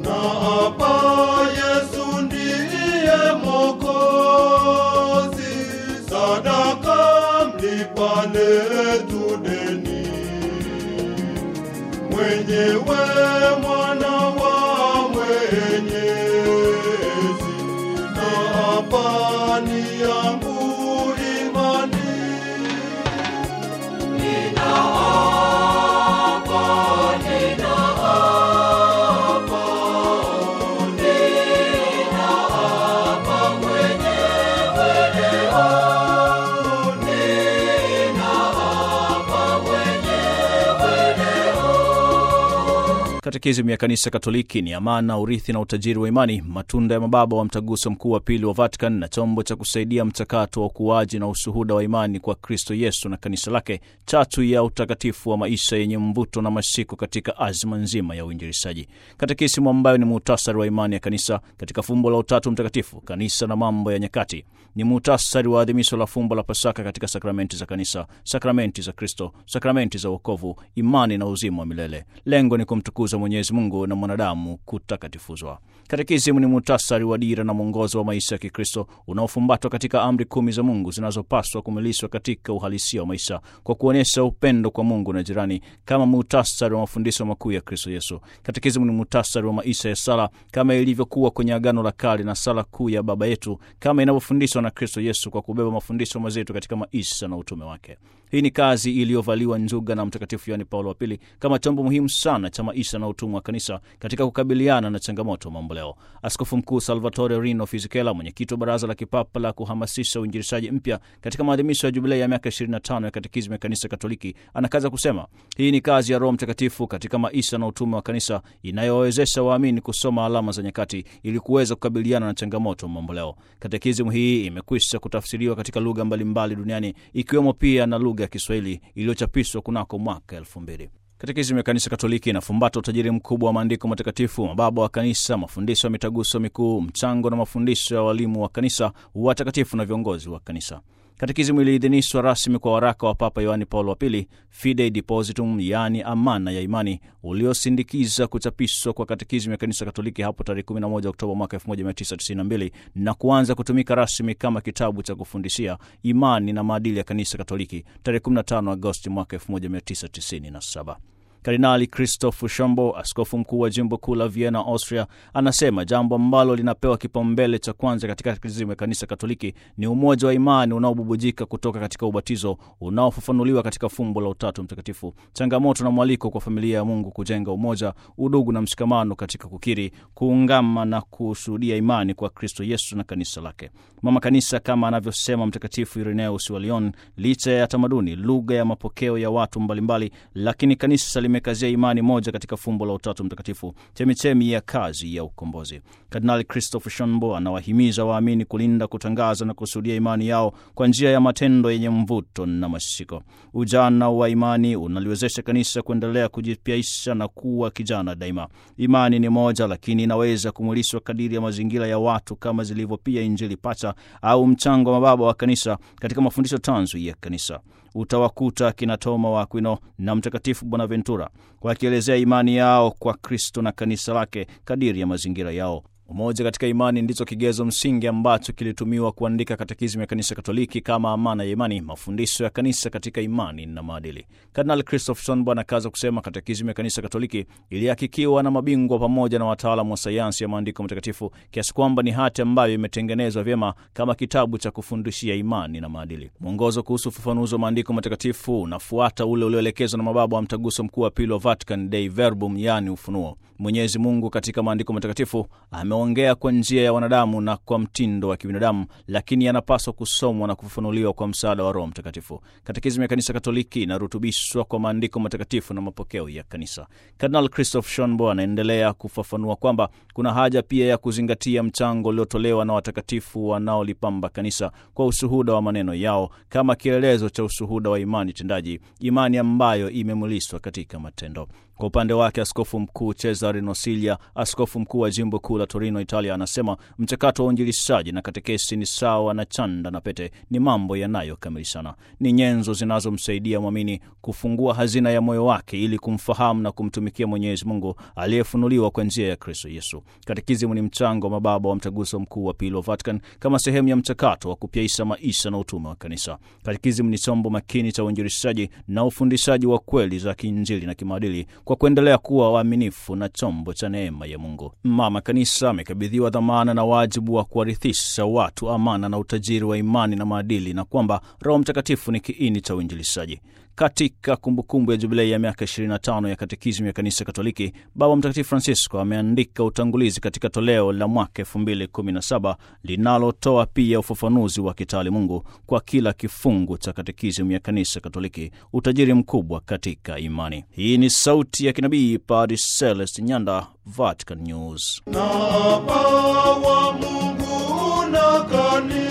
na hapa Yesu ndiye Mwokozi, sadaka mlipa letu deni, mwenyewe mwana wa Mwenyezi, na hapa ni yangu imani Katekisimu ya Kanisa Katoliki ni amana, urithi na utajiri wa imani, matunda ya mababa wa Mtaguso Mkuu wa Pili wa Vatican na chombo cha kusaidia mchakato wa ukuaji na ushuhuda wa imani kwa Kristo Yesu na kanisa lake, chatu ya utakatifu wa maisha yenye mvuto na mashiko katika azma nzima ya uinjilishaji. Katekisimu ambayo ni muhtasari wa imani ya kanisa katika fumbo la Utatu Mtakatifu, kanisa na mambo ya nyakati, ni muhtasari wa adhimisho la fumbo la Pasaka katika sakramenti za kanisa, sakramenti za Kristo, sakramenti za wokovu, imani na uzima wa milele. Lengo ni kumtukuza Mwenyezi Mungu na mwanadamu kutakatifuzwa. Katekisimu ni muhtasari wa dira na mwongozo wa maisha ya Kikristo unaofumbatwa katika amri kumi za Mungu zinazopaswa kumilishwa katika uhalisia wa maisha kwa kuonyesha upendo kwa Mungu na jirani, kama muhtasari wa mafundisho makuu ya Kristo Yesu. Katekisimu ni muhtasari wa maisha ya sala kama ilivyokuwa kwenye Agano la Kale na sala kuu ya Baba Yetu kama inavyofundishwa na Kristo Yesu kwa kubeba mafundisho mazito katika maisha na utume wake. Hii ni kazi iliyovaliwa njuga na Mtakatifu Yohane Paulo wa Pili kama chombo muhimu sana cha maisha na utumwa wa kanisa katika kukabiliana na changamoto mamboleo. Askofu Mkuu Salvatore Rino Fisichella, mwenyekiti wa Baraza la Kipapa la kuhamasisha uinjilishaji mpya, katika maadhimisho ya jubilei ya miaka 25 ya katekizmu ya Kanisa Katoliki, anakaza kusema hii ni kazi ya Roho Mtakatifu katika maisha na utume wa kanisa inayowawezesha waamini kusoma alama za nyakati ili kuweza kukabiliana na changamoto mamboleo. Katekizmu hii imekwisha kutafsiriwa katika lugha mbalimbali duniani ikiwemo pia na lugha ya Kiswahili iliyochapishwa kunako mwaka elfu mbili. Katekisimu ya Kanisa Katoliki inafumbata utajiri mkubwa wa maandiko matakatifu, mababa wa kanisa, mafundisho ya mitaguso mikuu, mchango na mafundisho ya walimu wa kanisa, watakatifu na viongozi wa kanisa. Katekisimu iliidhinishwa rasmi kwa waraka wa Papa Yohani Paulo wa Pili, Fidei Depositum, yaani amana ya imani, uliosindikiza kuchapishwa kwa katekisimu ya Kanisa Katoliki hapo tarehe 11 Oktoba mwaka 1992 na kuanza kutumika rasmi kama kitabu cha kufundishia imani na maadili ya Kanisa Katoliki tarehe 15 Agosti mwaka 1997. Kardinali Christoph Shombo, askofu mkuu wa jimbo kuu la Vienna, Austria, anasema jambo ambalo linapewa kipaumbele cha kwanza katika katekisimu ya kanisa Katoliki ni umoja wa imani unaobubujika kutoka katika ubatizo unaofafanuliwa katika fumbo la Utatu Mtakatifu, changamoto na mwaliko kwa familia ya Mungu kujenga umoja, udugu na mshikamano katika kukiri, kuungama na kushuhudia imani kwa Kristo Yesu na kanisa lake. Mama Kanisa, kama anavyosema Mtakatifu Irenaeus wa Lyon, licha ya tamaduni, lugha ya mapokeo ya watu mbalimbali, lakini kanisa limekazia imani moja katika fumbo la Utatu Mtakatifu, chemichemi ya kazi ya ukombozi. Kardinali Christopher Shonbo anawahimiza waamini kulinda, kutangaza na kushuhudia imani yao kwa njia ya matendo yenye mvuto na mashiko. Ujana wa imani unaliwezesha kanisa kuendelea kujipyaisha na kuwa kijana daima. Imani ni moja, lakini inaweza kumwilishwa kadiri ya mazingira ya watu, kama zilivyo pia Injili pacha au mchango wa mababa wa kanisa katika mafundisho tanzu ya kanisa. Utawakuta kina Toma wa Akwino na Mtakatifu Bonaventura wakielezea imani yao kwa Kristo na kanisa lake kadiri ya mazingira yao. Umoja katika imani ndicho kigezo msingi ambacho kilitumiwa kuandika katekisimu ya kanisa Katoliki kama amana ya imani, mafundisho ya kanisa katika imani na maadili. Kardinal Christoph Sonbo anakaza kusema katekisimu ya kanisa Katoliki ilihakikiwa na mabingwa pamoja na wataalamu wa sayansi ya maandiko matakatifu kiasi kwamba ni hati ambayo imetengenezwa vyema kama kitabu cha kufundishia imani na maadili. Mwongozo kuhusu ufafanuzi wa maandiko matakatifu unafuata ule ulioelekezwa na mababa wa mtaguso mkuu wa pili wa Vatican, Dei Verbum, yaani ufunuo. Mwenyezi Mungu katika maandiko matakatifu ameongea kwa njia ya wanadamu na kwa mtindo wa kibinadamu, lakini yanapaswa kusomwa na kufafanuliwa kwa msaada wa Roho Mtakatifu. Katekisimu ya Kanisa Katoliki inarutubishwa kwa maandiko matakatifu na mapokeo ya kanisa. Kardinal Christoph Shonbo anaendelea kufafanua kwamba kuna haja pia ya kuzingatia mchango uliotolewa na watakatifu wanaolipamba kanisa kwa ushuhuda wa maneno yao kama kielelezo cha ushuhuda wa imani tendaji, imani ambayo imemulishwa katika matendo. Kwa upande wake Askofu Mkuu Cesare Cesare Nosilia, askofu mkuu wa jimbo kuu la Torino, Italia, anasema mchakato wa uinjilishaji na katekesi ni sawa na chanda na pete, ni mambo yanayokamilishana, ni nyenzo zinazomsaidia mwamini kufungua hazina ya moyo wake ili kumfahamu na kumtumikia Mwenyezi Mungu aliyefunuliwa kwa njia ya Kristo Yesu. Katekisimu ni mchango wa mababa wa mtaguso mkuu wa pili wa Vatican kama sehemu ya mchakato wa kupyaisha maisha na utume wa kanisa. Katekisimu ni chombo makini cha uinjilishaji na ufundishaji wa kweli za kiinjili na kimaadili kwa kuendelea kuwa waaminifu na chombo cha neema ya Mungu. Mama Kanisa amekabidhiwa dhamana na wajibu wa kuwarithisha watu amana na utajiri wa imani na maadili, na kwamba Roho Mtakatifu ni kiini cha uinjilishaji. Katika kumbukumbu ya jubilei ya miaka 25 ya katekisimu ya kanisa Katoliki, Baba Mtakatifu Francisco ameandika utangulizi katika toleo la mwaka 2017 linalotoa pia ufafanuzi wa kitaalimungu kwa kila kifungu cha katekisimu ya kanisa Katoliki, utajiri mkubwa katika imani. Hii ni sauti ya kinabii Padre Celest Nyanda, Vatican News. na Baba wa Mungu na kanisa